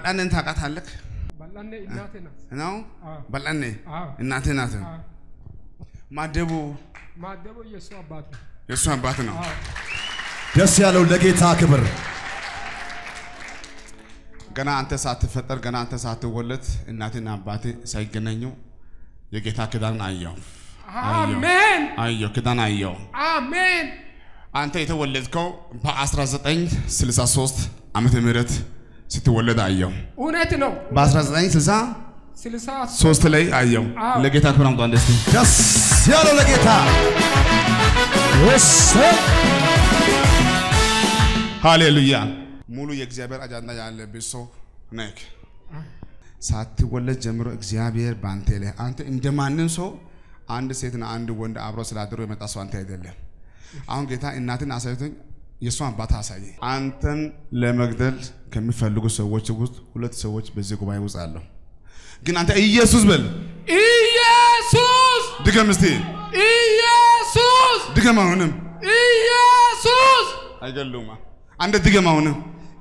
በላኔን ታውቃታለህ በላኔ እናቴ ናት። ነው? አዎ። በላኔ አዎ። እናቴ ናት። አዎ። ማደቡ ማደቦ የእሱ አባት ነው። የእሱ አባት ነው። አዎ። ደስ ያለው ለጌታ ክብር ገና አንተ ሳትፈጠር ገና አንተ ሳትወለድ እናቴና አባቴ ሳይገናኙ የጌታ ኪዳን አየው አሜን አየው ኪዳን አየው። አሜን። አንተ የተወለድከው በ1963 ዓመተ ምህረት ስትወለድ አየው። እውነት ነው። በ1963 ስልሳ ላይ አየው። አዎ። ለጌታ ክብር አምጧ ደስ ደስ ያለው ለጌታ እሰይ ሃሌሉያ። ሙሉ የእግዚአብሔር አጃንዳ ያለብህ ሰው ነህ። ሳትወለድ ጀምሮ እግዚአብሔር በአንተ ላይ አንተ እንደማንም ሰው አንድ ሴትና አንድ ወንድ አብሮ ስላደሩ የመጣ ሰው አንተ አይደለም። አሁን ጌታ እናትን አሳይቶኝ የእሷን አባት አሳየ። አንተን ለመግደል ከሚፈልጉ ሰዎች ውስጥ ሁለት ሰዎች በዚህ ጉባኤ ውስጥ አለው። ግን አንተ ኢየሱስ በል ኢየሱስ ድገም እስቲ ኢየሱስ ድገም። አሁንም ኢየሱስ አይገሉማ። አንተ ድገም አሁንም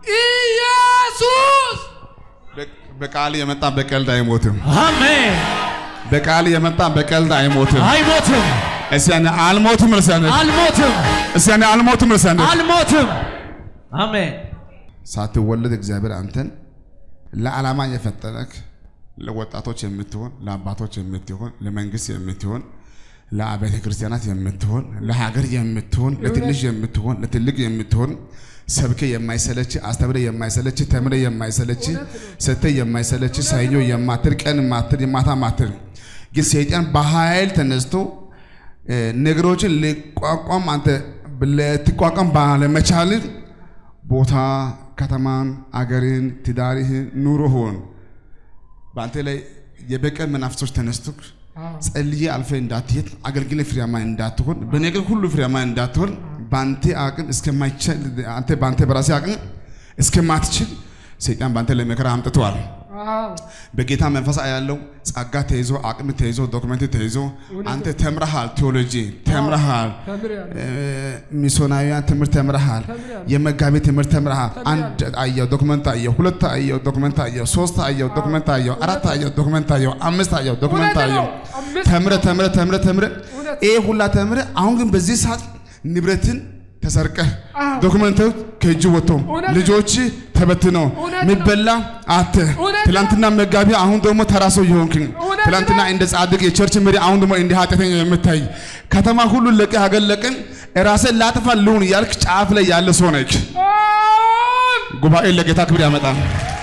ኢየሱስ በ- በቃል የመጣ በቀልድ አይሞትም። አሜን በቃል የመጣ በቀልድ አይሞትም። አይሞትም እስቲ ያኔ አልሞትም እርሳነ አልሞትም እስቲ ያኔ አልሞትም እርሳነ አልሞትም አሜን ሳትወለድ እግዚአብሔር አንተን ለዓላማ የፈጠረክ ለወጣቶች የምትሆን ለአባቶች የምትሆን ለመንግስት የምትሆን ለአብያተ ክርስቲያናት የምትሆን ለሀገር የምትሆን ለትንሽ የምትሆን ለትልቅ የምትሆን ሰብከ የማይሰለች አስተምረ የማይሰለች ተምረ የማይሰለች ሰተ የማይሰለች ሰኞ የማትል ቀን ማትል ማታ ማትል ግን ሰይጣን በኃይል ተነስቶ እ፣ ነገሮችን ሊቋቋም አንተ ልትቋቋም ባለመቻል ቦታ ከተማን፣ አገርን፣ ትዳርህን፣ ኑሮህን በአንተ ላይ የበቀል መናፍሶች ተነስቶ ጸልዬ አልፈ እንዳትሄድ አገልግለ ፍሬያማ እንዳትሆን በነገር ሁሉ ፍሬያማ እንዳትሆን በአንተ አቅም እስከማይችል አንተ በአንተ በራሴ አቅም እስከማትችል ሰይጣን በአንተ ላይ መከራ አምጥተዋል። አዎ በጌታ መንፈስ ያለው ጸጋ ተይዞ አቅም ተይዞ ዶክመንት ተይዞ አንተ ተምረሃል፣ ቴዎሎጂ ተምረሃል፣ ተምሬያለሁ። እ፣ ሚስዮናዊያን ትምህርት ተምረሃል፣ ተምሬያለሁ። የመጋቢ ትምህርት ተምረሃል። አንድ አየው ዶክመንት አየው፣ ሁለት አየው ዶክመንት አየው፣ ሶስት አየው ዶክመንት አየው፣ አራት አየው ዶክመንት አየው፣ አምስት አየው ዶክመንት እውነት ነው። አየው። አምስት ተምረ ተምረ ተምረ ተምረ እውነት። ይሄ ሁላ ተምረ አሁን ግን በዚህ ሰዓት ንብረትን ተሰርቀህ አዎ። ዶክመንቶች ከእጅ ወጥቶ እውነት ነው። ልጆች ተበትነው እውነት ነው። የሚበላ አተ እውነት ነው። ትላንትና መጋቢ አሁን ደግሞ ተራ ሰው የሆንክ እውነት ትላንትና ነው። እንደ ጻድቅ የቸርች መሪ አሁን ደግሞ እንደ ኃጢአተኛ የምታይ ከተማ ሁሉ ለቀህ ሀገር ለቀን ራስን ላጥፋ ልሁን እያልክ ጫፍ ላይ ያለ ሰው ነህ። አዎን ጉባኤ ለጌታ ክብር ያመጣል።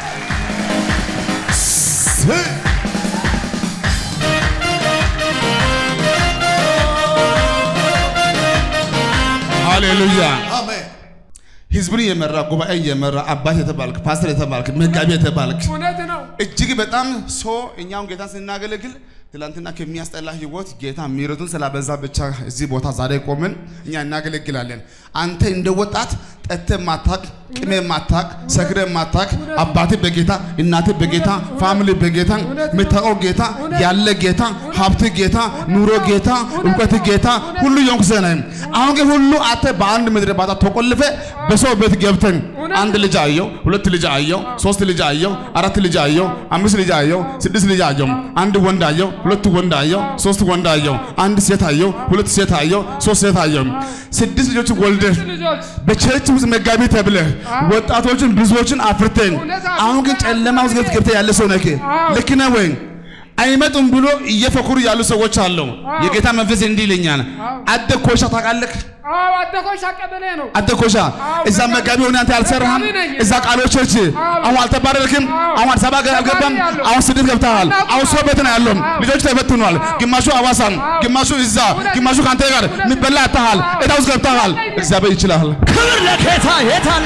ሃሌሉያ። አሜን ህዝብን የመራ ጉባኤ የመራ አባት የተባልክ ፓስተር የተባልክ መጋቢ የተባልክ እውነት ነው። እጅግ በጣም ሰው እኛውን ጌታን ስናገለግል ትላንትና ከሚያስጠላ ህይወት ጌታ ምሕረቱን ስላበዛ ብቻ እዚህ ቦታ ዛሬ ቆምን እኛ እናገለግላለን። አንተ እንደ ወጣት ጠጥተህ ማታቅ፣ ቅሜ ማታቅ፣ ሰክረህ ማታቅ፣ አባትህ በጌታ እናትህ በጌታ ፋሚሊ በጌታ የምታውቀው ጌታ ያለ ጌታ ሀብት ጌታ ኑሮ ጌታ እውቀት ጌታ ሁሉ የሆንክ ሰው ነህ። አሁን ግን ሁሉ አንተ በአንድ ምድረ ባታ ተቆልፈ በሰው ቤት ገብተን አንድ ልጅ አየው፣ ሁለት ልጅ አየው፣ ሶስት ልጅ አየው፣ አራት ልጅ አየው፣ አምስት ልጅ አየው፣ ስድስት ልጅ አየው፣ አንድ ወንድ አየው፣ ሁለት ወንድ አየው፣ ሶስት ወንድ አየው፣ አንድ ሴት አየው፣ ሁለት ሴት አየው፣ ሶስት ሴት አየው። ስድስት ልጆች ወልደህ ልጆች በቸርች ውስጥ መጋቢ ተብለህ ወጣቶችን ብዙዎችን አፍርተን አሁን ግን ጨለማ ውስጥ ገብተህ ያለ ሰው ነህ። ልክ ነህ ወይ? አይመጡም ብሎ እየፈኩሩ ያሉ ሰዎች አሉ። የጌታ መንፈስ እንዲህ ይለኛል። አደ ኮሻ ታውቃለህ? አዎ አደኮሻ ቀበሌ ነው። አንተ ኮሻ እዛ መጋቢ ሆነ አንተ አልሰራህም። መጋቢ ነኝ። እዛ ቃሎች ቸርች አሁን አልተባረርክም። አሁን አዲስ አበባ ገ- አልገባም። ተባርሬያለሁ። አሁን ስደት ገብተሃል። አሁን ሰው ቤት ነው ያለው። አዎ። ልጆች ተበትኗል። ግማሹ አዋሳም፣ ግማሹ እዛ፣ ግማሹ ከአንተ ጋር የሚበላ አጥተሃል። ዕዳ ውስጥ ገብተሃል። እግዚአብሔር ይችላል። ክብር ለጌታ የታን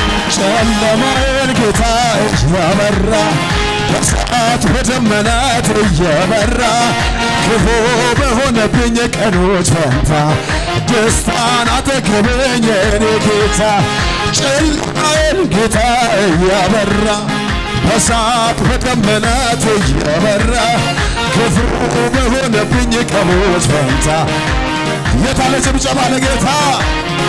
ጨለማዬን ጌታ እያበራ በሰዓት በደመናት እየበራ ክፉ በሆነብኝ ቀኖች ፈንታ ደስታን አጠገበኝ የኔ ጌታ ጨለማዬን ጌታ እያበራ በሰዓት በደመናት እየበራ ክፉ በሆነብኝ ቀኖች ፈንታ የታለ ጭብጨባ ለጌታ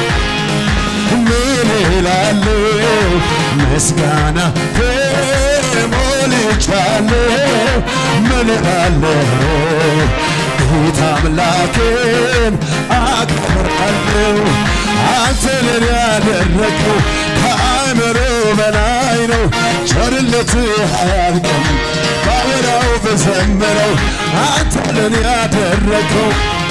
ምን ይላሉ ምስጋና ሞልቻለሁ ምን እላለሁ ጌታ አምላኬን አከብራለሁ አንተ ለኔ ያደረግኸው ከአእምሮ በላይ ነው ቸርነትህ አያልቅም ባወራው በዘመረው አንተ ለኔ ያደረግኸው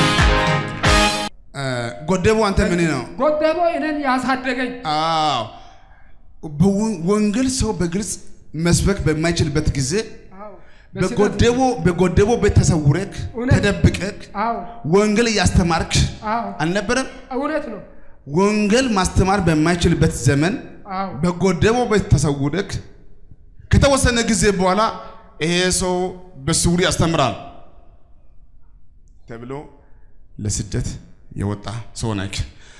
ጎደቡ አንተ ምን ነው? ጎደሎ እኔን ያሳደገኝ አዎ በወ- ወንጌል ሰው በግልጽ መስበክ በማይችልበት ጊዜ አዎ በስህተት- በጎደቦ በጎደቦ ቤት ተሰውረክ እውነት። ተደብቀክ አዎ ወንጌል እያስተማርክ አዎ አልነበረም? እውነት ነው። ወንጌል ማስተማር በማይችልበት ዘመን አዎ በጎደቦ ቤት ተሰውረክ ከተወሰነ ጊዜ በኋላ ይሄ ሰው በስውር ያስተምራል ተብሎ ለስደት የወጣ ሰው ነክ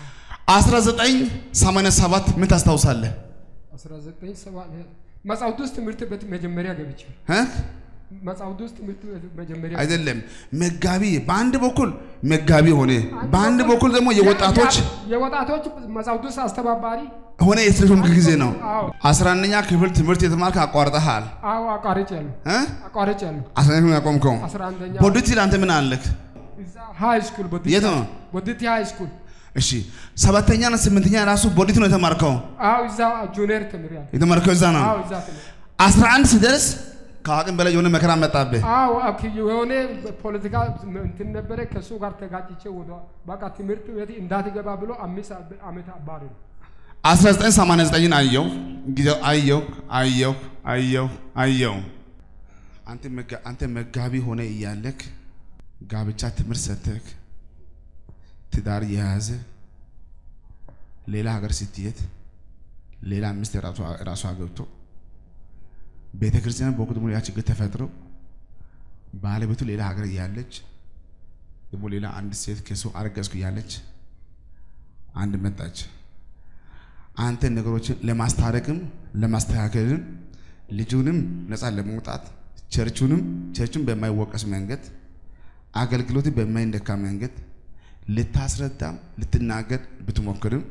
1987 ምን ታስታውሳለህ? 1970 መጽሐፍት ውስጥ ትምህርት ቤት መጀመሪያ ገብቼ እ? መጽሐፍት ውስጥ ትምህርት ቤት መጀመሪያ አይደለም መጋቢ በአንድ በኩል መጋቢ ሆነ፣ በአንድ በኩል ደግሞ የወጣቶች ያ- የወጣቶች መጽሐፍት ውስጥ አስተባባሪ ሆነ የተሾምክ ጊዜ ነው። አዎ። አስራ አንደኛ ክፍል ትምህርት የተማርክ አቋርጠሃል አዎ አቋርጭ ያሉ እ? አቋርጭ ያሉ አስራ አንደኛ ያቆምከው 11ኛ ቦዲቲ ለአንተ ምን አለክ? እዛ ሃይ ስኩል ቦዲቲ የት ነው? ቦዲቲ ሃይ ስኩል እሺ ሰባተኛና ስምንተኛ ራሱ ቦዲቲ ነው የተማርከው። አዎ እዛ ጁኒየር ተምሬያለሁ። የተማርከው እዛ ነው። አዎ እዛ ተምሬ አስራ አንድ ሲደርስ ከአቅም በላይ የሆነ መከራ መጣብህ። አዎ አክ- የሆነ ፖለቲካ እንትን ነበረ። ከእሱ ጋር ተጋጭቼ ወደ በቃ ትምህርት ቤት እንዳትገባ ብሎ አምስት ዓመት አባሪ ነው። 1989 አየው ጊዜው አየው አየው አየው አየው አንተ መጋ- አንተ መጋቢ ሆነ እያለክ ጋብቻ ትምህርት ሰተክ ትዳር የያዘ ሌላ ሀገር ስትሄድ ሌላ ሚስት ራሷ ራሷ ገብቶ ቤተ ክርስቲያን በወቅቱ ደግሞ ያ ችግር ተፈጥሮ ባለቤቱ ሌላ ሀገር እያለች ደግሞ ሌላ አንድ ሴት ከሱ አረገዝኩ እያለች አንድ መጣች። አንተ ነገሮችን ለማስታረቅም ለማስተካከልም ልጁንም ነፃ ለመውጣት ቸርቹንም ቸርቹን በማይወቀስ መንገድ አገልግሎት በማይነካ መንገድ ልታስረዳም ልትናገር ብትሞክርም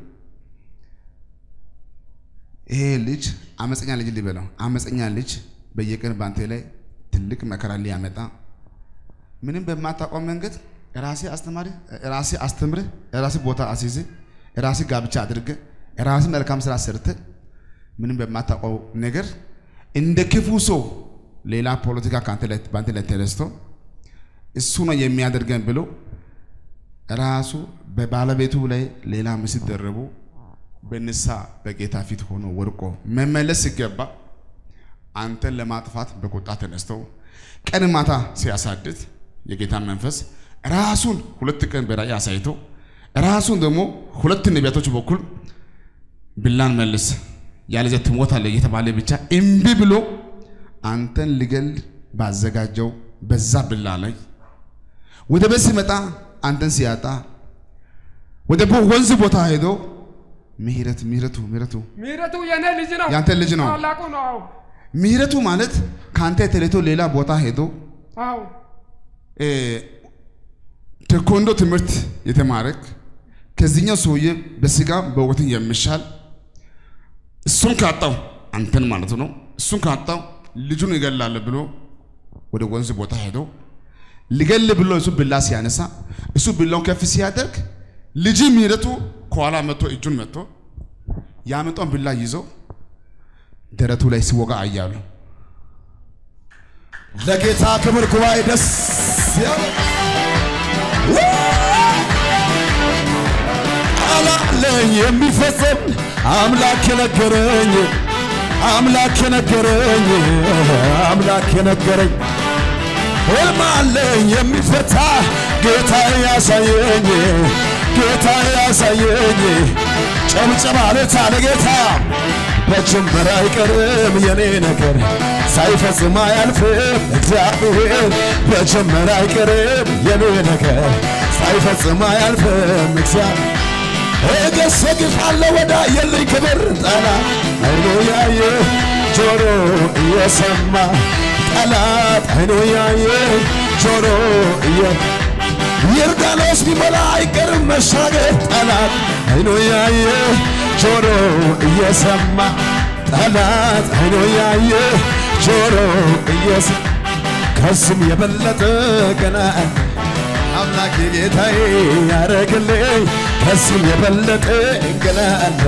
ይሄ ልጅ አመፀኛ ልጅ ሊበለው አመፀኛ ልጅ በየቀን በአንተ ላይ ትልቅ መከራ ሊያመጣ ምንም በማታውቀው መንገድ ራሴ አስተማሪ ራሴ አስተምርህ ራሴ ቦታ አስይዝ ራሴ ጋብቻ አድርገ ራሴ መልካም ስራ ሰርተ ምንም በማታውቀው ነገር እንደ ክፉ ሰው ሌላ ፖለቲካ ከአንተ ላይ በአንተ ላይ ተነስቶ እሱ ነው የሚያደርገን ብሎ ራሱ በባለቤቱ ላይ ሌላ ምስል ደረቡ በንሳ በጌታ ፊት ሆኖ ወድቆ መመለስ ሲገባ አንተን ለማጥፋት በቁጣ ተነስተው ቀን ማታ ሲያሳድድ የጌታ መንፈስ ራሱን ሁለት ቀን በራእይ አሳይቶ ራሱን ደግሞ ሁለት ነቢያቶች በኩል ብላን መልስ ያለዚያ ትሞታለህ እየተባለ ብቻ እምቢ ብሎ አንተን ልገል ባዘጋጀው በዛ ብላ ላይ ወደ ቤት ሲመጣ አንተን ሲያጣ ወደ ቦ- ወንዝ ቦታ ሄዶ ምህረት ምህረቱ ምህረቱ ምህረቱ የኔ ልጅ ነው። ያንተ ልጅ ነው። ታላቁ ነው። አዎ ምህረቱ ማለት ከአንተ ተለይቶ ሌላ ቦታ ሄዶ አዎ እ፣ ቴኮንዶ ትምህርት የተማረክ ከዚህኛው ሰውዬ በስጋ በውበትን የሚሻል እሱን ካጣው አንተን ማለት ነው። እሱን ካጣው ልጁን ይገላል ብሎ ወደ ወንዝ ቦታ ሄዶ ሊገል ብሎ እሱ ብላ ሲያነሳ እሱ ብላውን ከፍ ሲያደርግ ልጅ ምህረቱ ከኋላ መጥቶ እጁን መጥቶ ያመጣውን ብላ ይዞ ደረቱ ላይ ሲወጋ አያሉ። ለጌታ ክብር ጉባኤ ደስ ያለ አላለኝ የሚፈጸም አምላክ የነገረኝ አምላክ የነገረኝ አምላክ የነገረኝ ሕልም አለኝ የሚፈታ ጌታ ያሳየኝ ጌታ ያሳየኝ ጨብጨባ ለታ ለጌታ በጅምር አይቀርም የኔ ነገር ሳይፈጽም አያልፍም እግዚአብሔር በጅምር አይቀርም የኔ ነገር ሳይፈጽም አያልፍም እግዚአብሔር እገሰግፋለሁ ወዳ የልኝ ክብር ጠላት አይኑ ያየ ጆሮ እየሰማ ጠላት አይኑ ያየ ጆሮ እየ ዮርዳኖስ ቢሞላ አይቀርም መሻገር ጠላት አይኑ ያየ ጆሮ እየሰማ ጠላት አይኑ ያየ ጆሮ እየስ ከስም የበለጠ ገና አምላክ ጌታዬ ያረግልኝ ከስም የበለጠ ገና አለ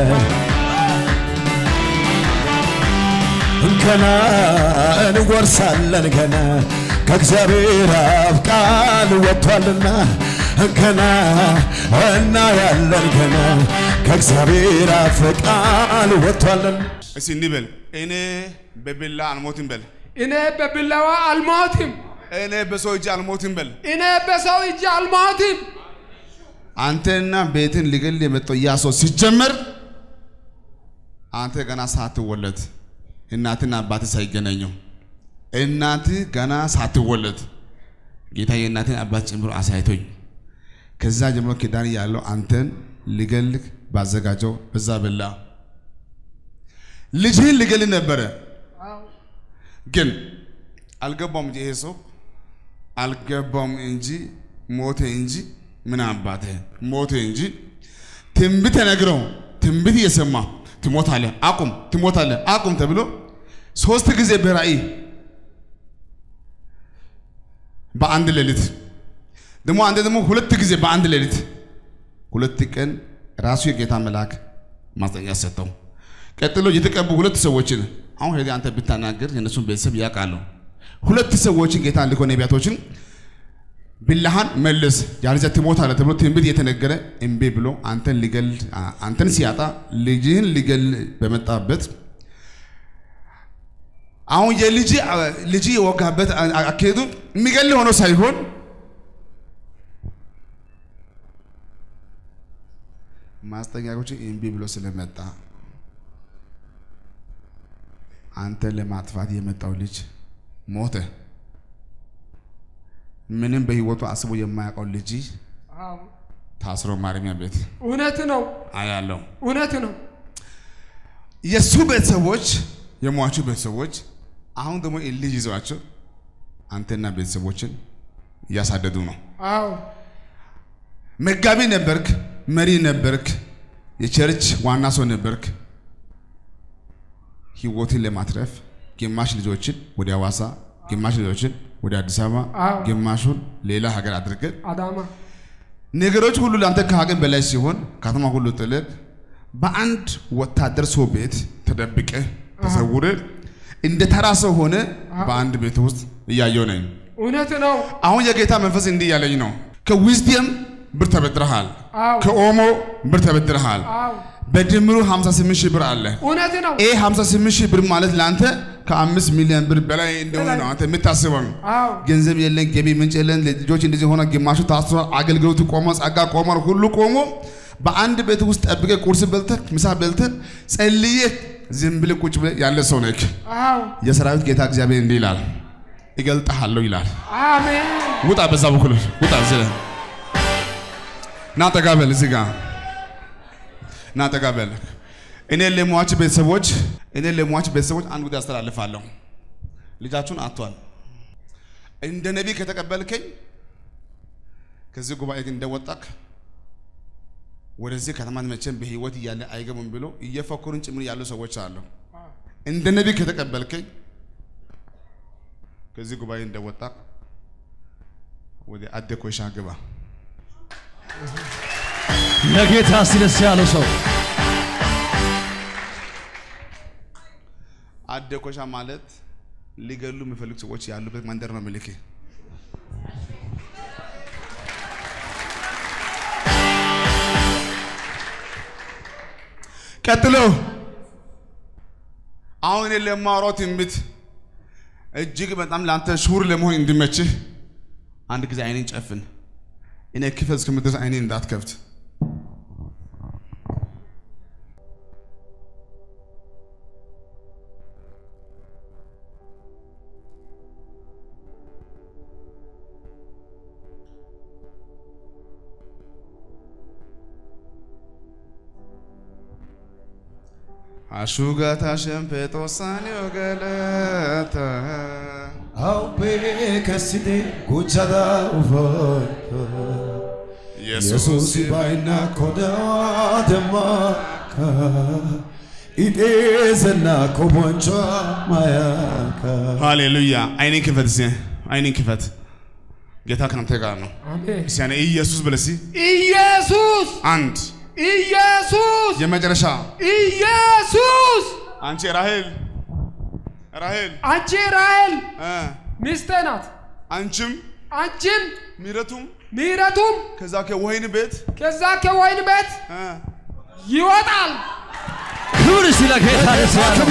ገና እንወርሳለን ገና ከእግዚአብሔር አፍ ቃል ወጥቷልና ገና እናያለን ገና ከእግዚአብሔር አፍ ቃል ወጥቷልና እስቲ እንበል እኔ በቢላ አልሞትም በል እኔ በቢላዋ አልሞትም፣ እኔ በሰው እጅ አልሞትም በል እኔ በሰው እጅ አልሞትም። አንተና ቤትን ሊገል የመጣው ያ ሰው ሲጀመር አንተ ገና ሳትወለድ እናትና አባት ሳይገናኙ እናት ገና ሳትወለድ ጌታ የእናትን አባት ጨምሮ አሳይቶኝ ከዛ ጀምሮ ኪዳን ያለው አንተን ሊገልህ ባዘጋጀው በዛ በላ ልጅህን ሊገል ነበረ። አዎ ግን አልገባውም እንጂ ይሄ ሰው አልገባውም እንጂ ሞተ እንጂ ምን አባተ ሞተ እንጂ ትንቢት ተነግረው ትንቢት እየሰማ ትሞታለህ፣ አቁም፣ ትሞታለህ፣ አቁም ተብሎ ሶስት ጊዜ በራእይ በአንድ ሌሊት ደግሞ አንተ ደግሞ ሁለት ጊዜ በአንድ ሌሊት ሁለት ቀን ራሱ የጌታ መልአክ ማስጠንቀቂያ ሰጠው። ቀጥሎ የተቀቡ ሁለት ሰዎችን አሁን ሄደህ አንተ ብታናገር የእነሱን ቤተሰብ ያውቃሉ። ሁለት ሰዎችን ጌታ ልኮ ነቢያቶችን ቢላሃን መልስ ያለዚያ ትሞታለህ ተብሎ ትንቢት የተነገረ እምቢ ብሎ አንተን ሊገል አንተን ሲያጣ ልጅህን ሊገል በመጣበት አሁን የልጅ ልጅ የወጋበት አካሄዱ የሚገል ሆኖ ሳይሆን ማስጠንቀቂያዎችን እምቢ ብሎ ስለመጣ አንተን ለማጥፋት የመጣው ልጅ ሞተ። ምንም በህይወቱ አስቦ የማያውቀው ልጅ አዎ ታስሮ ማረሚያ ቤት እውነት ነው፣ አያለው። እውነት ነው። የእሱ ቤተሰቦች የሟቹ ቤተሰቦች አሁን ደግሞ ይህን ልጅ ይዘዋቸው አንተና ቤተሰቦችን እያሳደዱ ነው። አዎ መጋቢ ነበርክ፣ መሪ ነበርክ፣ የቸርች ዋና ሰው ነበርክ። ህይወትን ለማትረፍ ግማሽ ልጆችን ወደ ሐዋሳ፣ ግማሽ ልጆችን ወደ አዲስ አበባ፣ አዎ። ግማሹን ሌላ ሀገር አድርገን አዳማ ነገሮች ሁሉ ለአንተ ከአቅም በላይ ሲሆን ከተማ ሁሉ ጥልቅ በአንድ ወታደር ሰው ቤት ተደብቀ ተሰውረ እንደ ተራ ሰው ሆነ በአንድ ቤት ውስጥ እያየው ነኝ። እውነት ነው። አሁን የጌታ መንፈስ እንዲህ እያለኝ ነው። ከዊዝደም ብር ተበድረሃል፣ አዎ ከኦሞ ብር ተበድረሃል። አዎ በድምሩ 58 ሺህ ብር አለ። እውነት ነው። ይህ 58 ሺህ ብር ማለት ለአንተ ከአምስት ሚሊዮን ብር በላይ እንደሆነ ነው አንተ የምታስበው። አዎ ገንዘብ የለን፣ ገቢ ምንጭ የለን፣ ልጆች እንደዚህ ሆነ፣ ግማሹ ታስሮ አገልግሎቱ ቆሞ፣ ጸጋ ቆሟል፣ ሁሉ ቆሞ በአንድ ቤት ውስጥ ጠብቀ ቁርስ በልተ ምሳ በልተ ጸልየ ዝም ብለህ ቁጭ ብለህ ያለ ሰው ነህ። አዎ የሰራዊት ጌታ እግዚአብሔር እንዲህ ይላል፣ እገልጥሃለሁ ይላል። አሜን ውጣ፣ በዛ በኩል ውጣ። እዚህ ላይ ና ጠጋ በል፣ እዚህ ጋር ና ጠጋ በል። እኔ ለሟች ቤተሰቦች እኔ ለሟች ቤተሰቦች አንድ ጉዳይ አስተላልፋለሁ። ልጃችሁን አጥቷል። እንደ ነቢይ ከተቀበልከኝ ከዚህ ጉባኤ ግን እንደወጣክ ወደዚህ ከተማ መቼም በህይወት እያለ አይገቡም ብሎ እየፈከሩን ጭምር ያሉ ሰዎች አሉ። እንደ ነቢይ ከተቀበልከኝ ከዚህ ጉባኤ እንደወጣክ ወደ አደ ኮይሻ ግባ። ለጌታ ሲደስ ያለው ሰው አደ ኮይሻ ማለት ሊገሉ የሚፈልጉ ሰዎች ያሉበት መንደር ነው። ምልክ ቀጥሎ አሁን እኔ ለማውራው ትንቢት እጅግ በጣም ለአንተ ሹር ለመሆን እንዲመችህ አንድ ጊዜ አይኔን ጨፍን። እኔ ክፈት እስከምድረስ አይኔን እንዳትከፍት። አሹጋታ ሸምፔጦሳኒዮ ገለታ አውቤ ከስቴ ጉቻዳ ኡፈቶ ኢየሱስ ባይና ኮዳ ደማካ ኢጤዘና ኮቦንቿ ማያካ ሃሌሉያ። አይኔን ክፈት እስኪ አይኔን ክፈት። ጌታ ከአንተ ጋር ነው። አሜን። እስኪ ያኔ ኢየሱስ በል እስኪ ኢየሱስ አንድ ኢየሱስ የመጨረሻ ኢየሱስ አንቺ ራሄል ራሄል አንቺ ራሔል እ ሚስቴ ናት። አንቺም አንቺም ምሕረቱም ምሕረቱም ከዛ ከወይን ቤት ከዛ ከወይን ቤት እ ይወጣል። ክብር ስለ ጌታ ደስ ያለው።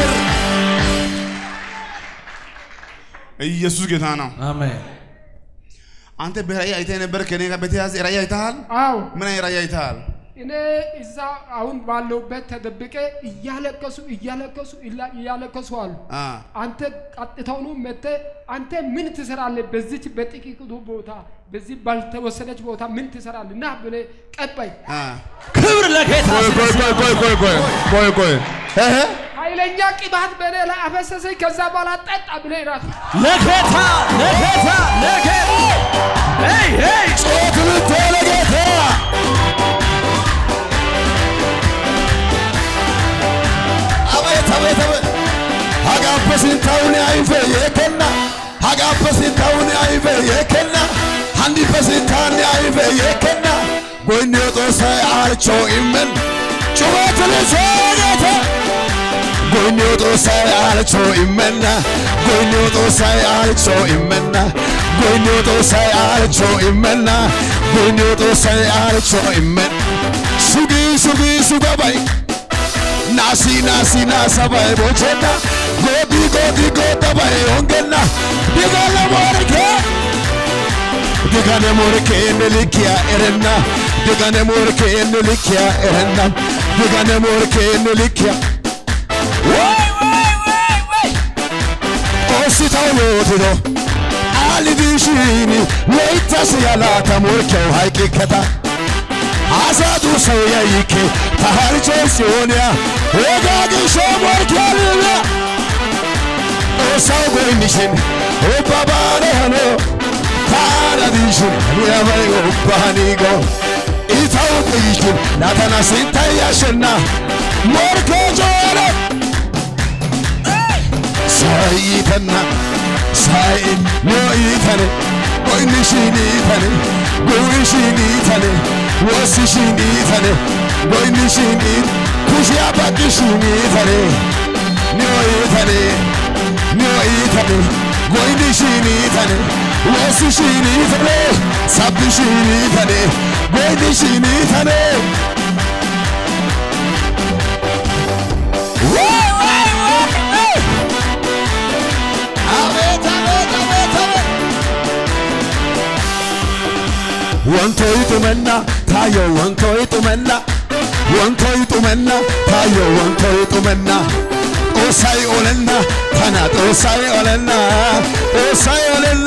ኢየሱስ ጌታ ነው። አሜን። አንተ በራእይ አይተህ ነበር ከኔ ጋር በተያያዘ ራእይ አይተሃል? አዎ ምን አይነት ራእይ አይተሃል? እኔ እዛ አሁን ባለሁበት ተደብቄ እያለቀሱ እያለቀሱ እላ- እያለቀሱ አሉ። አ አንተ ቀጥታውኑ መጥተህ አንተ ምን ትሰራለህ? በዚች በጥቂቱ ቦታ በዚህ ባልተወሰነች ቦታ ምን ትሰራለህ? ና ብለህ ቀባይ አ ክብር ለጌታ ቆይ ቆይ ቆይ ቆይ ቆይ ቆይ ቆይ ቆይ እህ ኃይለኛ ቅባት በእኔ ላይ አፈሰሰኝ። ከዛ በኋላ ጠጣ ብለህ ራሱ ለጌታ ለጌታ ለጌታ ሄይ ሄይ ጮክ ብቶ ለጌታ አቤት አቤት አቤት ሀጋበ ስንታውን አይፌ የከና ሀጋበ ስንታውን አይፌ የከና ሀንዲፈ ስንታን አይፌ የከና ጎይኔ ጦሳይ አልቾ ኢመን ጩኸት ልሶ ጌታ ጎይኔ ጦሳይ አልቾ ኢመና ጎይኔ ጦሳይ አልቾ ኢመና ጎይኔ ጦሳይ አልቾ ኢመና ጎይኔ ጦሳይ አልቾ ኢመን ሱጊ ሱጊ ሱገባይ ናሲ ናሲ ናሰባይ ቦቼና ጎዲ ጎዲ ጎደባይ ሆንገና ዲጋለ ሞርኬ ዲጋነ ሞርኬ ንልኪያ ኤረና ዲጋነ ሞርኬ ንልኪያ ኤረና ዲጋነ ሞርኬ ንልኪያ ወይ ወይ ወይ ወይ ኦሲታው ዮቲዶ አሊዲሽኒ ወይታስ ያላታ ሞርኬው ሃይቂከታ አሳቱ ሰው ያይኬ ታሃርቾ ሲሆንያ ወጋግሾ ሞርኬልያ ኦሳው ጎይኒሽን ኦባባነ ሆኖ ታራዲሽን ያበይ ኦባኒጎ ኢታው ጥይሽን ናተና ሲንታያሽና ሞርኬ ጆረ ሳይተና ሳይን ኖኢተነ ጎይኒሽኒተነ ጉዊሽኒተነ ወስሽኒተነ ጎይኒሽኒ ኩሽያ ባቂሽኒተነ ኖኢተነ ኖኢተነ ጎይኒሽኒተነ ወስሽኒተነ ሳብሽኒተነ ጎይኒሽኒተነ ወይ ወይ ወይ አቤት አቤት አቤት አቤት ወንቶ ይጡመና ታዮ ወንቶ ይጡመና ወንቶ ይጡመና ታዮ ወንቶ ይጡመና ጦሳይ ኦለና ታና ጦሳይ ኦለና ጦሳይ ኦለና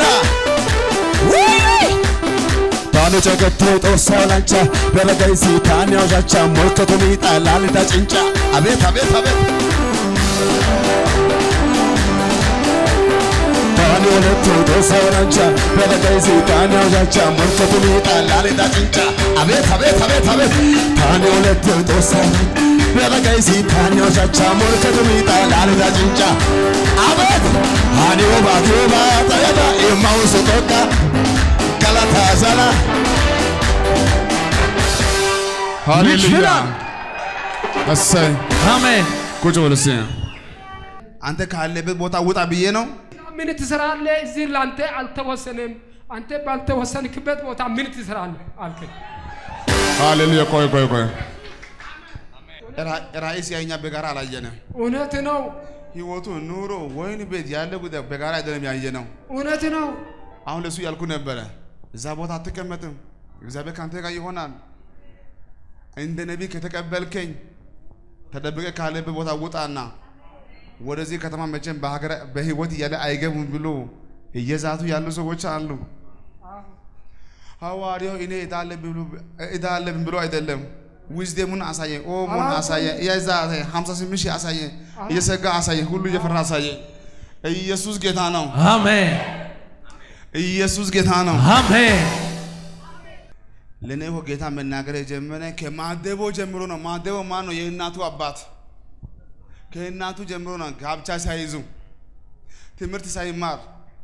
ታኑ ጨገቶ ጦሳ ኦላንቻ በረገይሲ ታንያው ዣቻ ሞልከቱ ሚጣ ላልዳ ጭንጫ አቤት አቤት አቤት ታኒ ወለቱ ጦሳ ኦላንቻ በረገይሲ ታንያው ዣቻ ሞልከቱ ሚጣ ላልዳ ጭንጫ አቤት አቤት አቤት አቤት ታኒ ወለቱ ጦሳ ኦላንቻ በረገይሲ ታንያው ዣቻ ሞልከቱ ሚጣ ላልዳ ጭንጫ አቤት ሃኒ ኦባ ኪዮባ ጠገዳ ኤማውስ ጦቃ ገላታ ዘላ ሃሌሉያ ይችላል። እሰይ አሜን። ቁጭ በል እስኪ አንተ ካለበት ቦታ ውጣ ብዬ ነው ምን ትሰራለህ? እዚህ ለአንተ አልተወሰነም። አንተ ባልተወሰንክበት ቦታ ምን ትሰራለህ አልከኝ። ሃሌሉያ ቆይ ቆይ ቆይ ራ- ራእይ ሲያኛ በጋራ አላየንም እውነት ነው፣ ህይወቱ ኑሮ ወይን ቤት ያለ ጉዳይ በጋራ አይደለም ያየ ነው እውነት ነው። አሁን ለሱ ያልኩ ነበረ እዛ ቦታ አትቀመጥም እግዚአብሔር ከአንተ ጋር ይሆናል እንደ ነቢይ ከተቀበልከኝ ተደብቀ ካለበት ቦታ ውጣና ወደዚህ ከተማ መቼም በሀገር በህይወት እያለ አይገቡም ብሎ እየዛቱ ያሉ ሰዎች አሉ ሐዋርያው እኔ ዕዳ አለብኝ ብሎ- ዕዳ አለብኝ ብሎ አይደለም ዊዝደሙን አሳየኝ ኦሞን አሳየኝ እያዛ አሳየኝ ሀምሳ ስምንት ሺህ አሳየኝ እየሰጋ አሳየኝ ሁሉ እየፈራ አሳየኝ ኢየሱስ ጌታ ነው አሜን። ኢየሱስ ጌታ ነው አሜን። ለእኔ እኮ ጌታ መናገር የጀመረ ከማደቦ ጀምሮ ነው። ማደቦ ማን ነው? የእናቱ አባት ከእናቱ ጀምሮ ነው ጋብቻ ሳይዙ ትምህርት ሳይማር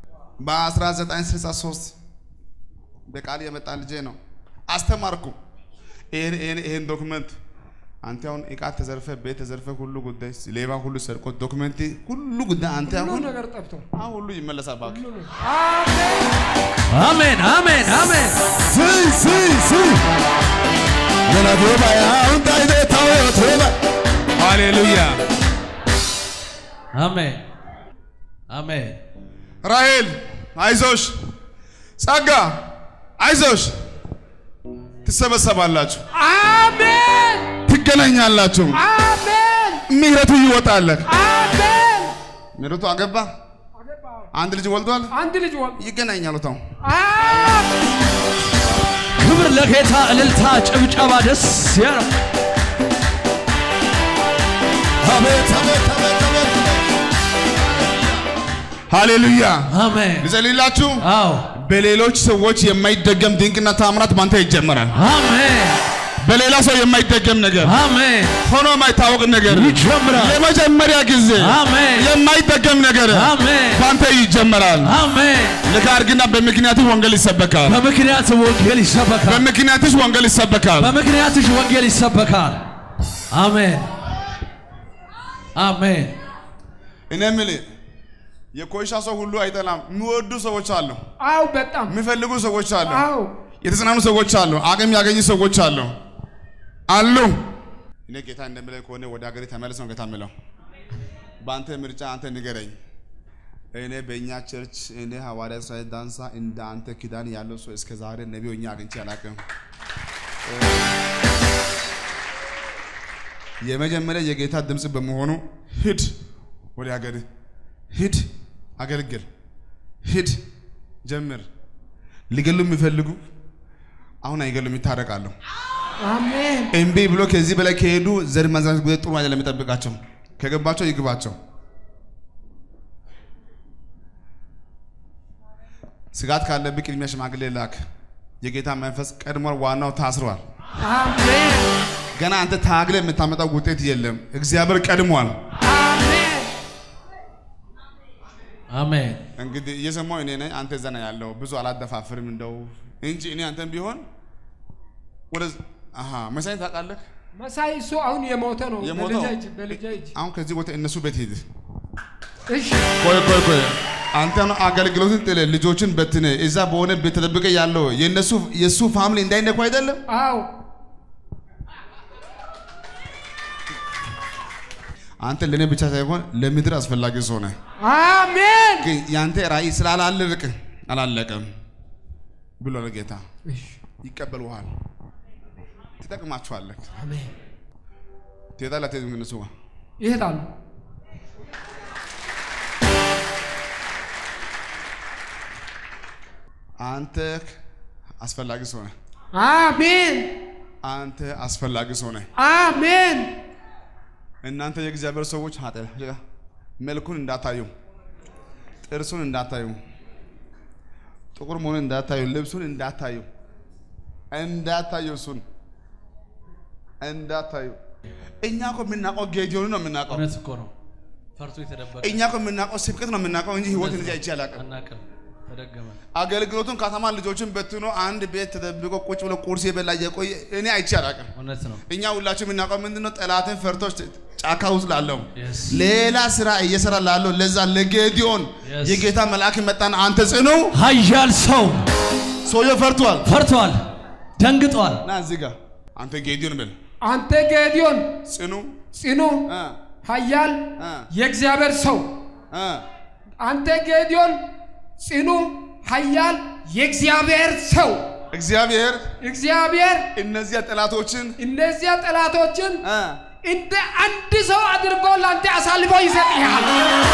በ1963 በቃል የመጣ ልጄ ነው። አስተማርኩ። ይሄን ይሄን ይሄን ዶክመንት አንተ አሁን እቃ ተዘርፈ ቤት ተዘርፈ ሁሉ ጉዳይ ሌባ ሁሉ ሰርቆ ዶክመንት ሁሉ ጉዳይ አንተ ሁሉ አሁን ነገር ጠፍቷል። አሁን ሁሉ ይመለሳል። እባክህ ሁሉ ነገር አሜን አሜን አሜን አሜን ሲ ሲ ሲ የናቶባ ያውን ታይደ ታወቶባ ሃሌሉያ። አሜን አሜን ራሔል አይዞሽ፣ ጸጋ አይዞሽ፣ ትሰበሰባላችሁ፣ አሜን ትገናኛላችሁ፣ አሜን ምህረቱ ይወጣለህ። አሜን ምህረቱ አገባ፣ አገባው። አንድ ልጅ ወልዷል፣ አንድ ልጅ ወል ይገናኛሉ። ተው አሜን ክብር ለጌታ እልልታ ጭብጨባ ደስ ያለው አቤት አቤት አቤት አቤት ሃሌሉያ። አሜን ልጸልይላችሁ። አዎ በሌሎች ሰዎች የማይደገም ድንቅና ታምራት ባንተ ይጀመራል። አሜን በሌላ ሰው የማይደገም ነገር አሜን ሆኖ የማይታወቅ ነገር ይጀምራል ለመጀመሪያ ጊዜ አሜን የማይደገም ነገር አሜን ባንተ ይጀመራል። አሜን ልክ አድርግና በምክንያትህ ወንጌል ይሰበካል። በምክንያት ወንጌል ይሰበካል በምክንያትሽ ወንጌል ይሰበካል። በምክንያትሽ ወንጌል ይሰበካል አሜን አሜን እኔ የምልህ የኮይሻ ሰው ሁሉ አይጠላም። የሚወዱ ሰዎች አሉ፣ አው በጣም የሚፈልጉ ሰዎች አሉ፣ አው የተጽናኑ ሰዎች አሉ፣ አቅም ያገኙ ሰዎች አሉ አሉ። እኔ ጌታ እንደምለኝ ከሆነ ወደ ሀገሬ ተመለስ ነው ጌታ የምለው። በአንተ ምርጫ አንተ ንገረኝ። እኔ በእኛ ቸርች እኔ ሐዋርያ እስራኤል ዳንሳ እንደ አንተ ኪዳን ያለው ሰው እስከ ዛሬ ነቢ ሆኜ አግኝቼ አላውቅም። የመጀመሪያ የጌታ ድምፅ በመሆኑ ሂድ ወደ ሀገር ሂድ፣ አገልግል፣ ሂድ፣ ጀምር። ሊገሉ የሚፈልጉ አሁን አይገሉም፣ ይታረቃሉ። አሜን እምቢ ብሎ ከዚህ በላይ ከሄዱ ዘር ማንዛት ጉዳይ ጥሩ አይደለም የሚጠብቃቸው። ከገባቸው ይግባቸው። ስጋት ካለብህ ቅድሚያ ሽማግሌ ላክ። የጌታ መንፈስ ቀድሟል፣ ዋናው ታስሯል። አሜን ገና አንተ ታግለ የምታመጣው ውጤት የለም። እግዚአብሔር ቀድሟል። አሜን አሜን እንግዲህ እየሰማሁ እኔ ነኝ፣ አንተ እዛ ነው ያለው። ብዙ አላደፋፍርም እንደው እንጂ እኔ አንተን ቢሆን ወደ አሃ መሳይ ታውቃለህ? መሳይ እሱ አሁን የሞተ ነው። የሞተው? በልጃ እጅ በልጃ እጅ አሁን ከዚህ ቦታ እነሱ ቤት ሂድ። እሺ ቆይ ቆይ ቆይ አንተ ነው አገልግሎትን ጥለ ልጆችን በትነ እዛ በሆነ ቤት ተደብቀ ያለው የነሱ የሱ ፋሚሊ እንዳይነኩ አይደለም። አው አንተ ለኔ ብቻ ሳይሆን ለምድር አስፈላጊ ሰው ነህ። አሜን ግን ያንተ ራእይ ስላላለቅ አላለቀም ብሎ ጌታ እሺ ይቀበልሃል። ትጠቅማችኋለህ። አሜን ትሄዳለህ አትሄድም? ከእነሱ ጋር ይሄዳሉ። አንተ አስፈላጊ ሰው ነህ። አሜን አንተ አስፈላጊ ሰው ነህ። አሜን እናንተ የእግዚአብሔር ሰዎች ሀጠ መልኩን እንዳታዩ፣ ጥርሱን እንዳታዩ፣ ጥቁር መሆኑን እንዳታዩ፣ ልብሱን እንዳታዩ፣ እንዳታዩ፣ እሱን እንዳታዩ። እኛ እኮ የምናውቀው ጌዲዮን ነው የምናውቀው። እውነት እኮ ነው ፈርቶ የተደበቀ እኛ እኮ የምናውቀው ስብከት ነው የምናውቀው እንጂ ህይወት እንደዚህ አይቼ አላውቅም። አናቅም ተደገመ አገልግሎቱን ከተማ ልጆችን በትኖ አንድ ቤት ተደብቆ ቁጭ ብሎ ቁርስ የበላ የቆየ እኔ አይቼ አላውቅም። እውነት ነው እኛ ሁላችን የምናውቀው ምንድነው? ጠላትን ፈርቶ ጫካ ውስጥ ላለው Yes. ሌላ ስራ እየሰራ ላለው ለዛ ለጌዲዮን Yes. የጌታ መልአክ መጣን። አንተ ጽኑ ኃያል ሰው ሰውየው ፈርቷል። ፈርቷል ደንግጧል ና እዚህ ጋር አንተ ጌዲዮን ብል አንተ ጌዲዮን ጽኑ ጽኑ እ ኃያል እ የእግዚአብሔር ሰው እ አንተ ጌዲዮን ጽኑ ኃያል የእግዚአብሔር ሰው እግዚአብሔር እግዚአብሔር እነዚያ ጠላቶችን እነዚያ ጠላቶችን እ እንደ አንድ ሰው አድርጎ ለአንተ አሳልፎ ይሰጥሃል።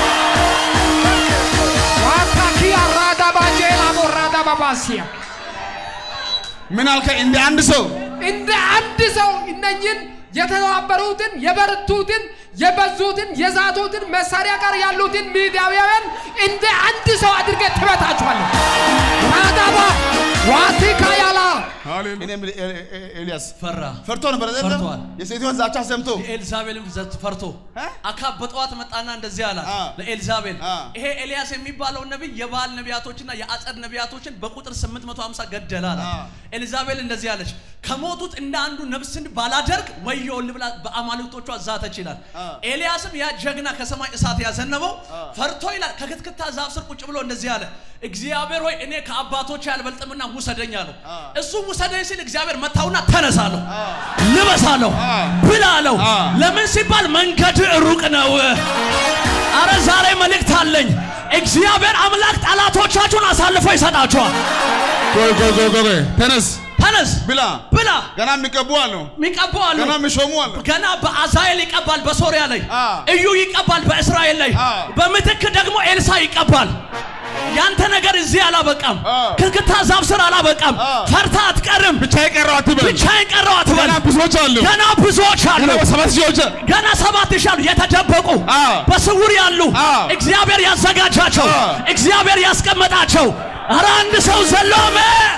ዋካኪ አራዳ ባጄላ ቦራዳ ባባሲያ ምን አልከኝ? እንደ አንድ ሰው እንደ አንድ ሰው እነኝን የተባበሩትን የበረቱትን የበዙትን የዛቱትን መሳሪያ ጋር ያሉትን ሚዲያውያን እንደ አንድ ሰው አድርገህ ትመታችኋለህ። ራዳባ ዋቲካ ያላ ሃሌሉያ እኔ የምልህ ኤ- ኤ- ኤልያስ ፈራ። ፈርቶ ነበር አይደለም? ፈርቷል። የሴትዮን ዛቻ ሰምቶ የኤልዛቤልን ዘት ፈርቶ እ? አካብ በጠዋት መጣና እንደዚህ አላት አ። ለኤልዛቤል አ። ይሄ ኤልያስ የሚባለው ነቢይ የባል ነቢያቶችና የአጸድ ነቢያቶችን በቁጥር 850 ገደለ አላት። አ። ኤልዛቤል እንደዚህ አለች፣ ከሞቱት እንደ አንዱ ነፍስን ባላደርግ ወዮል ብላ በአማልክቶቿ ዛተች ይላል። አ። ኤልያስም ያ ጀግና ከሰማይ እሳት ያዘነበው አ። ፈርቶ ይላል ከክትክታ ዛፍ ስር ቁጭ ብሎ እንደዚህ አለ፣ እግዚአብሔር ሆይ እኔ ከአባቶች ያልበልጥምና ውሰደኝ አለው። አ። እሱ ውሰደኝ ሲል እግዚአብሔር መታውና ተነሳለሁ አ። ልበሳለሁ አ። ብላለሁ። አ። ለምን ሲባል መንገድ ሩቅ ነው። አረ ዛሬ መልእክት አለኝ። እግዚአብሔር አምላክ ጠላቶቻችሁን አሳልፎ ይሰጣችኋል። ቆይ ቆይ ቆይ ቆይ ተነስ ተነስ ብላ ብላ ገና የሚቀቡ አሉ የሚቀቡ አሉ። ገና የሚሾሙ አሉ ገና በአዛኤል ይቀባል በሶሪያ ላይ፣ አ። እዩ ይቀባል በእስራኤል ላይ፣ አ። በምትክ ደግሞ ኤልሳ ይቀባል። ያንተ ነገር እዚህ አላበቃም። አ። ክልክታ ዛፍ ስር አላበቃም። አ። ፈርታ አትቀርም። ብቻ የቀረው አትበል ብቻዬን ቀረው አትበል። ገና ብዙዎች አሉ ገና ብዙዎች አሉ። ገና ሰባት ሺዎች ገና ሰባት ሺህ አሉ የተደበቁ አ። በስውር ያሉ አ። እግዚአብሔር ያዘጋጃቸው አ። እግዚአብሔር ያስቀመጣቸው። ኧረ አንድ ሰው ዘሎ አሜን።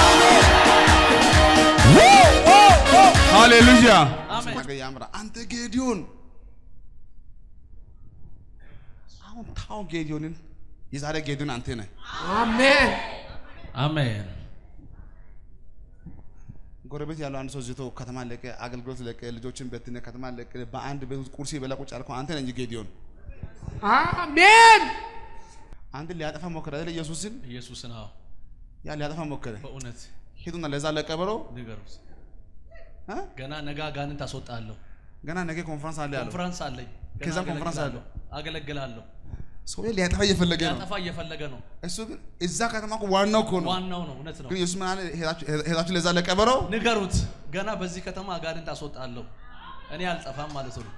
ሃሌሉያ አሜን። ነገ ያምራ አንተ ጌዲዮን አሁን ታው ጌዲዮንን የዛሬ ጌዲዮን አንተ ነህ አሜን አሜን። ጎረቤት ያለው አንድ ሰው ዝቶ ከተማ ለቀ አገልግሎት ለቀ ልጆችን በትነ ከተማ ለቀ በአንድ ቤት ውስጥ ቁርስ የበላ ቁጭ ያልከው አንተ ነህ እንጂ ጌዲዮን አሜን አንተ ሊያጠፋ ሞከረ አይደል ኢየሱስን ኢየሱስን አዎ፣ ያ ሊያጠፋ ሞከረ በእውነት ሂዱና ለዛ ለቀበሮ ንገሩት። እ? ገና ነገ አጋንንት አስወጣለሁ። ገና ነገ ኮንፈረንስ አለ ያለው ኮንፈረንስ አለኝ። ገና ከዛም ኮንፈረንስ አገለግላለሁ፣ አገለግላለሁ። ሰው ሊያጠፋ እየፈለገ ነው ያጠፋ እየፈለገ ነው። እሱ ግን እዛ ከተማ እኮ ዋናው እኮ ነው ዋናው ነው፣ እውነት ነው። ግን ኢየሱስ ምን አለ ሄዳችሁ ሄዳችሁ ለዛ ለቀበሮ ንገሩት። ገና በዚህ ከተማ አጋንንት አስወጣለሁ። እኔ አልጠፋም ማለት ነው።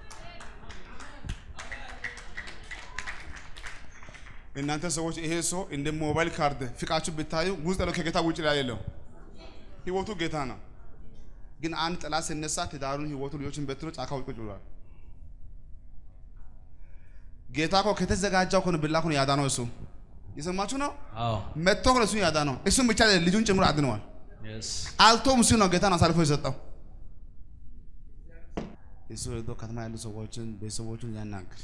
እናንተ ሰዎች ይሄ ሰው እንደ ሞባይል ካርድ ፍቃችሁ ብታዩ ውስጥ ያለው ከጌታ ውጭ ላይ የለው ህይወቱ ጌታ ነው ግን አንድ ጠላት ሲነሳ ትዳሩን ህይወቱ ልጆችን በትኖ ጫካ ውጭ ቁጭ ብሏል ጌታ እኮ ከተዘጋጀው እኮ ነው ብላ እኮ ነው ያዳነው እሱ የሰማችሁ ነው አዎ መጥቶ እኮ ነው እሱን ያዳነው እሱም ብቻ አይደለም፣ ልጁን ጭምር አድነዋል የስ አልቶም እሱ ነው ጌታን አሳልፎ የሰጠው እሱ ሄዶ ከተማ ያሉ ሰዎችን ቤተሰቦቹን ያናግር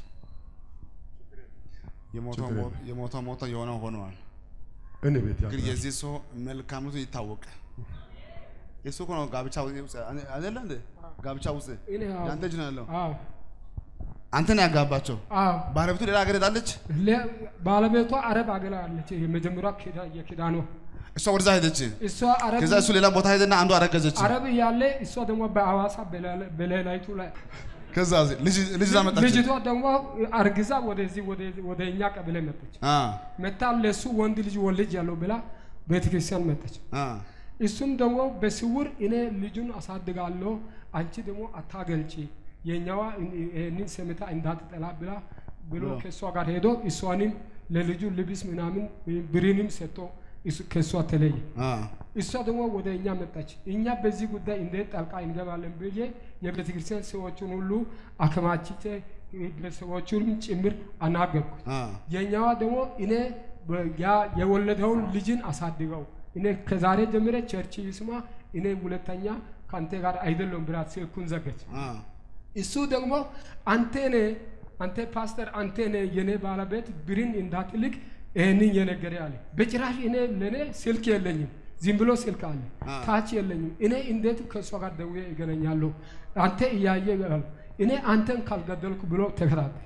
የሞተው ሞት- የሞተው ሞቶ የሆነው ሆነዋል እኔ ቤት ግን ያለ የዚህ ሰው መልካምነቱ ይታወቀ የሱ እኮ ነው ጋብቻ ውስጥ አይደለ እንዴ ጋብቻ ውስጥ እኔ አዎ። ያንተ እጅ ነው ያለው አዎ አንተ ነው ያጋባቸው አዎ ባለቤቱ ሌላ ሀገር ሄዳለች ለ- ባለቤቷ አረብ አገር አለች። የመጀመሪያ ኪዳ- የኪዳኗ እሷ ወደዛ ሄደች እሷ አረብ ከዛ እሱ ሌላ ቦታ ሄደና አንዱ አረገዘች አረብ እያለ እሷ ደግሞ በአዋሳ በሌላ- በሌላይቱ ላይ ከዛ ልጅ ልጅ እዛ መጣች ልጅቷ ደግሞ አርግዛ ወደዚህ ወደ- ወደ እኛ ቀበሌ መጣች። አ መታ ለሱ ወንድ ልጅ ወልጅ ያለው ብላ ቤተክርስቲያን መጣች። አ እሱም ደግሞ በስውር እኔ ልጁን አሳድጋለሁ፣ አንቺ ደግሞ አታገልጪ፣ የኛዋ ይህንን ሰምታ እንዳትጠላ ብላ ብሎ ከእሷ ጋር ሄዶ እሷንም ለልጁ ልብስ ምናምን ብርንም ሰጥቶ እሱ- ከእሷ ተለየ። አ እሷ ደግሞ ወደ እኛ መጣች። እኛ በዚህ ጉዳይ እንዴት ጣልቃ እንገባለን ብዬ የቤተ ክርስቲያን ሰዎችን ሁሉ አከማችቼ ሰዎቹንም ጭምር አናገርኩት። አ የኛዋ ደግሞ እኔ በ- ያ የወለደውን ልጅን አሳድገው እኔ ከዛሬ ጀምረ ቸርች ይስማ እኔ ሁለተኛ ከአንተ ጋር አይደለም ብላት ስልኩን ዘገች። አ እሱ ደግሞ አንተ ነ አንተ ፓስተር አንተ ነ የኔ ባለቤት ብርን እንዳትልክ ይህንን የነገረ አለ። በጭራሽ እኔ ለእኔ ስልክ የለኝም፣ ዝም ብሎ ስልክ አለ አ። ታች የለኝም። እኔ እንዴት ከእሷ ጋር ደውዬ ይገናኛለሁ? አንተ እያየ ይላል። እኔ አንተን ካልገደልኩ ብሎ ተከታተል።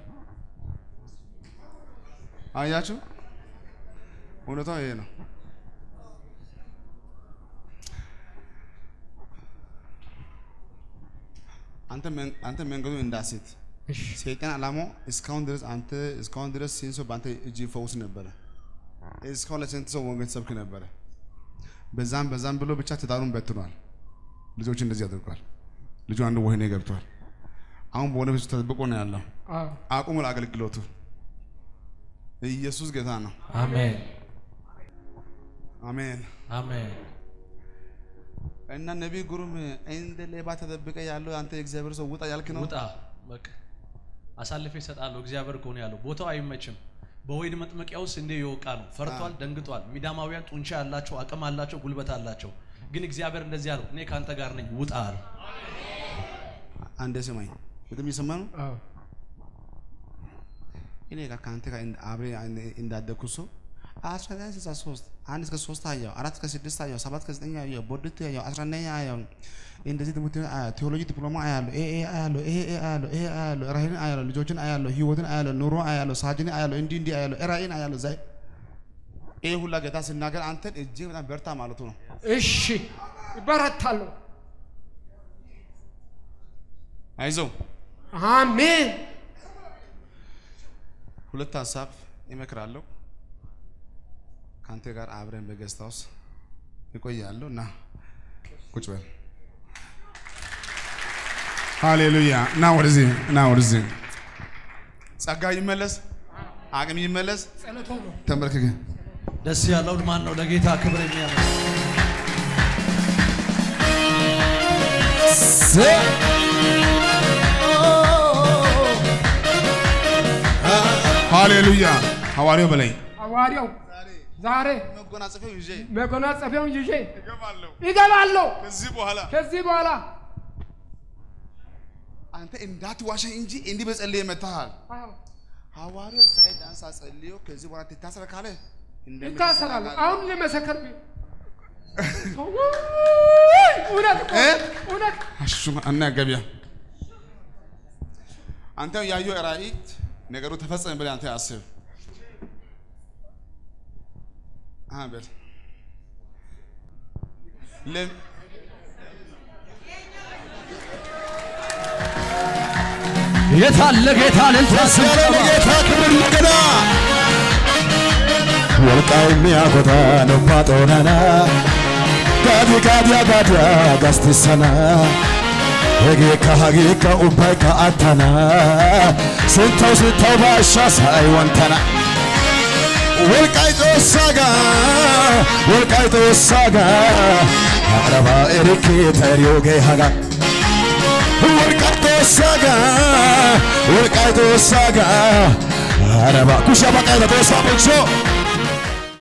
አያችሁ እውነታው ይሄ ነው አንተ መን- አንተ መንገዱ እንዳሴት ሰይጣን ዓላማው እስካሁን ድረስ አንተ እስካሁን ድረስ ስንት ሰው በአንተ እጅ ይፈውስ ነበረ እስካሁን ለስንት ሰው ወንጌል ሰብክ ነበረ በዛም በዛም ብሎ ብቻ ትዳሩን በትኗል ልጆች እንደዚህ አድርጓል ልጁ አንዱ ወህኒ ገብቷል አሁን በሆነ ቤት ውስጥ ተደብቆ ነው ያለው አዎ አቁሙ ለአገልግሎቱ ኢየሱስ ጌታ ነው አሜን አሜን አሜን እና ነቢይ ግሩም እንደ ሌባ ተደብቀ ያለው አንተ የእግዚአብሔር ሰው ውጣ ያልክ ነው ውጣ በቃ አሳልፌ እሰጣለሁ። እግዚአብሔር ከሆነ ያለው ቦታው አይመችም። በወይን መጥመቂያ ውስጥ እንዴ የወቃ ነው። ፈርቷል፣ ደንግጧል። ሚዳማውያን ጡንቻ ያላቸው አቅም አላቸው፣ ጉልበት አላቸው። ግን እግዚአብሔር እንደዚህ አለው፣ እኔ ከአንተ ጋር ነኝ፣ ውጣ አለ። አንዴ ስማኝ፣ በጣም እየሰማ ነው። አዎ እኔ ጋር ከአንተ ጋር እንደ- አብሬ እንደ- እንዳደግኩ ሰው አስራ ዘጠኝ ስልሳ ሶስት አንድ እስከ ሶስት አየሁ፣ አራት እስከ ስድስት አየሁ፣ ሰባት እስከ ዘጠኝ አየሁ፣ ቦርድት አየሁ፣ አስራ አንደኛ አየሁ። እንደዚህ ትምህርት ቤት አያለሁ፣ ቴዎሎጂ ዲፕሎማ አያለሁ፣ ይሄ ይሄ አያለሁ፣ ይሄ ይሄ አያለሁ፣ ይሄ አያለሁ፣ ራእይን አያለሁ፣ ልጆችን አያለሁ፣ ህይወትን አያለሁ፣ ኑሮ አያለሁ፣ ሳጅን አያለሁ፣ እንዲህ እንዲህ አያለሁ፣ ራእይን አያለሁ። ዛይ ይሄ ሁላ ጌታ ሲናገር አንተን እጅግ በጣም በርታ ማለቱ ነው። እሺ ይበረታለሁ። አይዞህ አሜን ሁለት ሀሳብ ይመክራለሁ። ከአንተ ጋር አብረን በገስት ሃውስ እቆያለሁ እና ቁጭ በል። ሃሌሉያ። ና ወደዚህ፣ ና ወደዚህ። ጸጋ ይመለስ፣ አቅም ይመለስ። ጸሎቶ ነው። ተንበርክከ ደስ ያለው ማን ነው? ለጌታ ክብር የሚያመ ሃሌሉያ። ሐዋርያው በላይ ሐዋርያው ዛሬ መጎናጸፊያው ይዤ መጎናጸፊያውን ይዤ እገባለሁ። ይገባለሁ። ከዚህ በኋላ ከዚህ በኋላ አንተ እንዳትዋሸኝ እንጂ እንዲህ በጸልዬ መጥተሃል። አዎ ሐዋርያው እስራኤል ዳንሳ ጸልዮ ከዚህ በኋላ ትታሰር ካለ ይታሰራሉ። አሁን ለመሰከር ቢ- እውነት እኮ እ? እውነት አሹ እና ገቢያ አንተ ያየው ራእይ ነገሩ ተፈጸመ ብለህ አንተ አስብ። አበል ለም የታለ ጌታ ልልታ ያለ ጌታ ክብር እንደገና ወልቃይ ሚያኮታ ነባ ጦናና ጋዲ ጋዲያ ጋዲያ ጋስቲሰና ሄጌካ ሀጌካ ኡባይካ አታና ስንተው ስንተው ባሻ ሳይ ወንተና ወልቃይ ጦሳጋ ወልቃይ ጦሳጋ አረባ ኤሪኬ ተሪዮጌ ሀጋ ወልቃይቶ ሳጋ ወልቃይቶ ሳጋ አረባ ኩሻ በቃይተ ቶሳ ቡልቾ